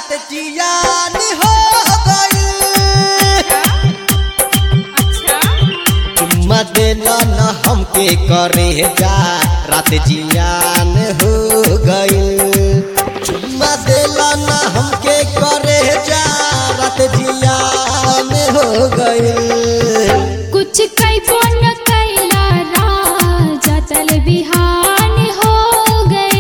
रात जियान हो गई अच्छा चुम्मा देला न हमके करे जा रात जियान हो गई चुम्मा देला न हमके करे जा रात जियान हो गई कुछ कैबो न कैला राजा तल बिहान हो गए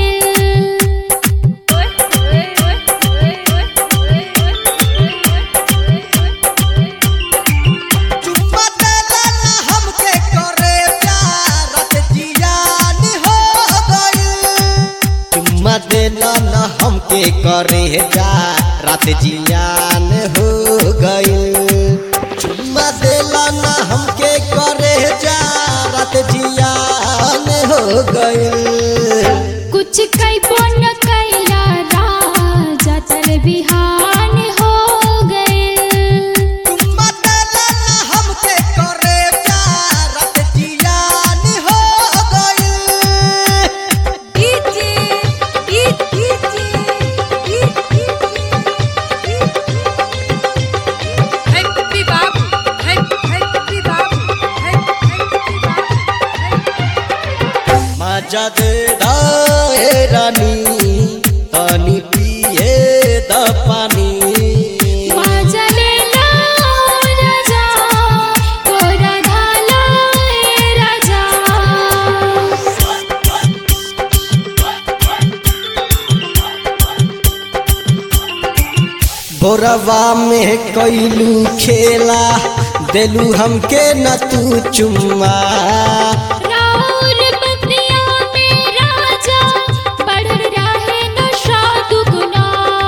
चुम्मा देला न हमके करे जा रात जियान हो गई चुम्मा देला न हमके करे जा रात जियान हो गई चुम्मा देला न हमके करे जा रात जियान हो गई कुछ कैबो न कैला राजा तल बिहान हो गए चुम्मा देला न हमके करे जा रात जियान हो गई मजा दे दाए रानी पानी पिए द पानी माझा लेला राजा तोरा धाला ए राजा बोरवा में कैलू खेला देलू हमके न तू चुम्मा राउर बतिया में राजा बढ़ रहे नशा दुगुना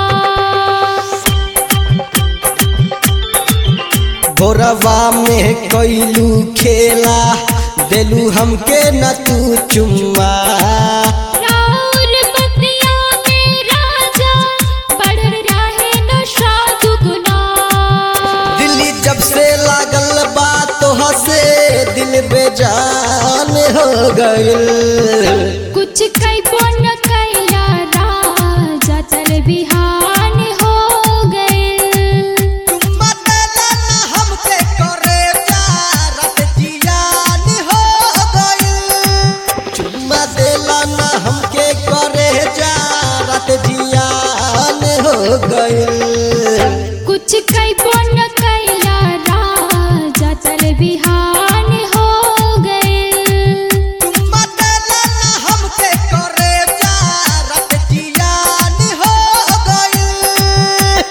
बोरवा में कैलू खेला देलू हमके न तू चुम्मा राउर बतिया में राजा बढ़ रहे नशा दुगुना दिल्ली जब से लागल बात हसे दिल बेजान हो गइल कुछ कैबो न कैला राजा तल बिहान हो गए चुम्मा देला न हमके करे जा रात जियान हो गइल चुम्मा देला न हमके करे जा रात जियान हो गइल कुछ कैबो न कैला राजा तल बिहान हो गए चुम्मा देला न हमके करे जा रात जियान हो गइल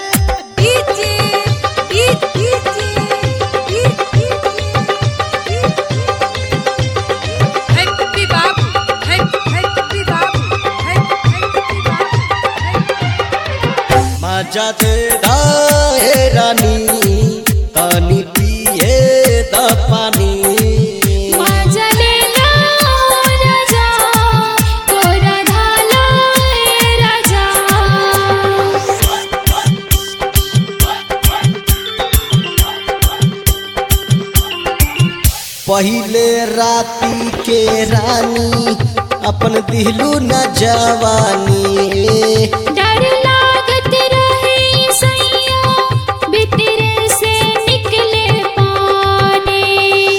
मजा दे दाए रानी पानी पिए द पानी माझा लेला राजा तोरा धाला ए राजा पहिले राती के रानी अपन दिलू न जवानी डर लागत रहे सैया भीतर से निकले पानी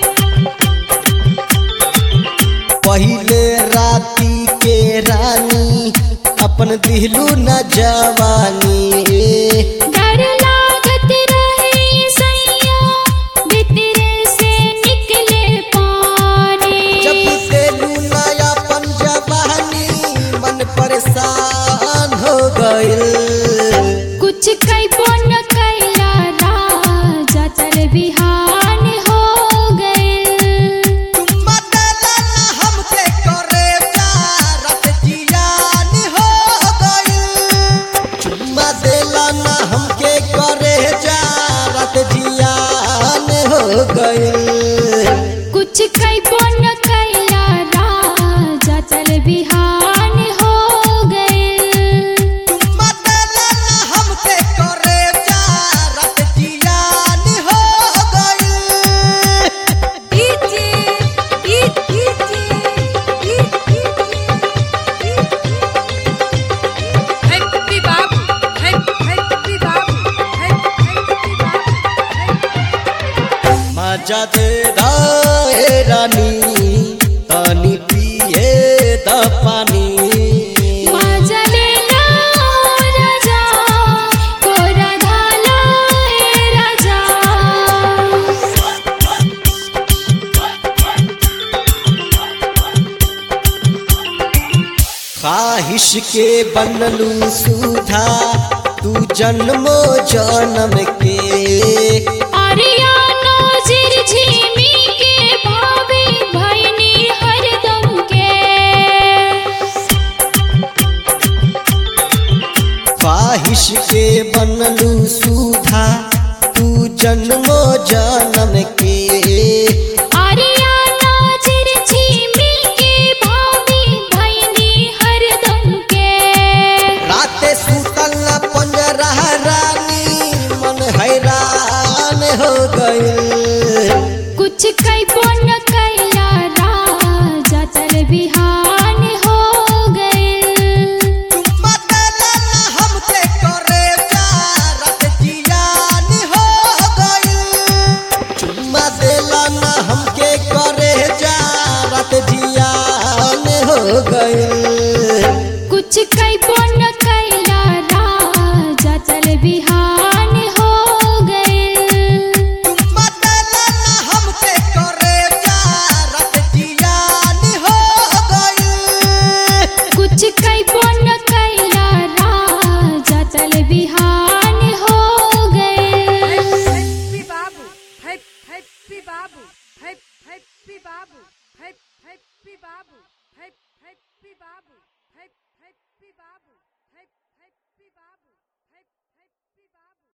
पहिले राती के रानी अपन दिलू न जवानी डर लागत रहे सैया भीतर से निकले पानी जब दिलू नया अपन जवानी मन परेशान हो गइल कुछ कैबो न कैला राजा तल बिहान हो गए चुम्मा देला न हमके करे जा रात जियान हो गइल चुम्मा देला न मजा दे दाए रानी तनी पिए द पानी माझा लेला राजा कोरा धाला ए राजा ख्वाहिश के बनलू सुधा तू जन्मो जन्म के आर्यानो झिरझिमी के भावे भैनी हरदम के ख्वाहिश के बनलू सुधा तू जन्मो जन्म के आर्यानो झिरझिमी के भावे भैनी हरदम के राते सुतल न पंजरा रानी मन हैरान हो गइल कुछ कैबो न कैला राजा तर बिहान हो गए चुम्मा देला ना हमके करे जारत जियान हो गइल चुम्मा देला ना हमके करे जारत जियान हो गइल कुछ कैबो न कैला राजा तर बिहान हो गए चुम्मा देला ना हमके करे जारत जियान हो गइल कुछ कैबो न कैला राजा तर बिहान